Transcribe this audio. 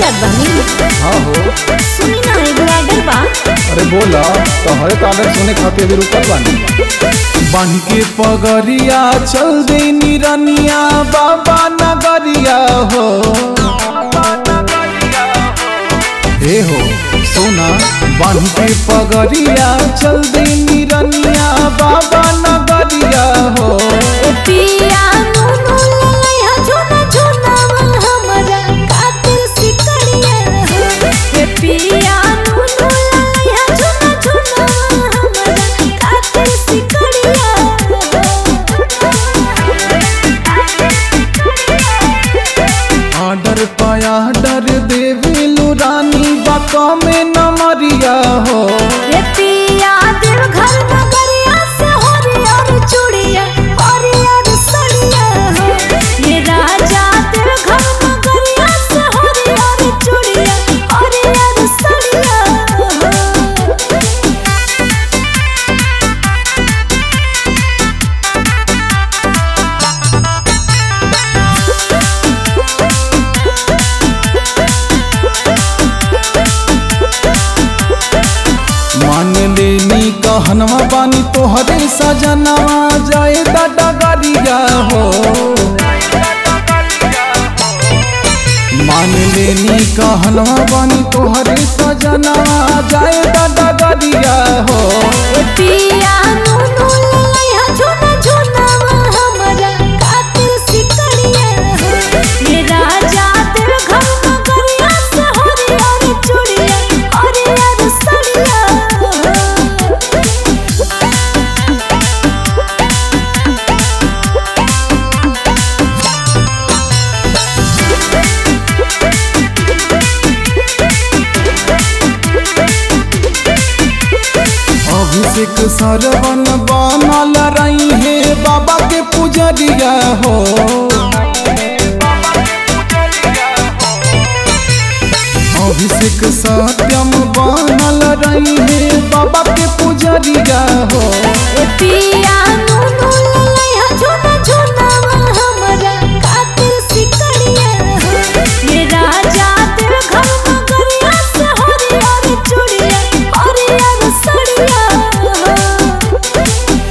जात बानी हाँ हो सुनी ना एगो ऑर्डर बा अरे बोला तोहरे ताले सुने खातिर अभी रुकल बानी बांध के पगरिया चल दे निरनिया बाबा नगरिया हो ए हो सोना बांध के पगरिया चल दे निरनिया बाबा नगरिया हो ए पिया नुनु ललैया झुना झुनावल हमरा खातिर सिकड़िया हो ए पिया नुनु ललैया झुना झुनावल हमरा खातिर सिकड़िया आडर पाया डर देवेलु रानी बाका में नमरिया हो ए पिया देव घर नगरिया से हरियर चूड़िया हरियर सड़िया हो ये राजा देव घर नगरिया से हरियर चूड़िया हरियर सड़िया हो मान लेनी कहनवा बानी तोहरे सजनवा जाए दादा गरिया हो मान लेनी कहनवा बानी तोहरे सजनवा जाए दादा गरिया हो ए पिया नुनु ललैया झुना झुनावल हमरा खातिर सिकड़िया हो ये राजा देव घर नगरिया से हरियर चूड़िया हरियर सड़िया हो अभिषेक सरवन बनल रही है बाबा के पुजरिया हो अभिषेक सत्यम बनल रही है बाबा के पुजरिया हो ए पिया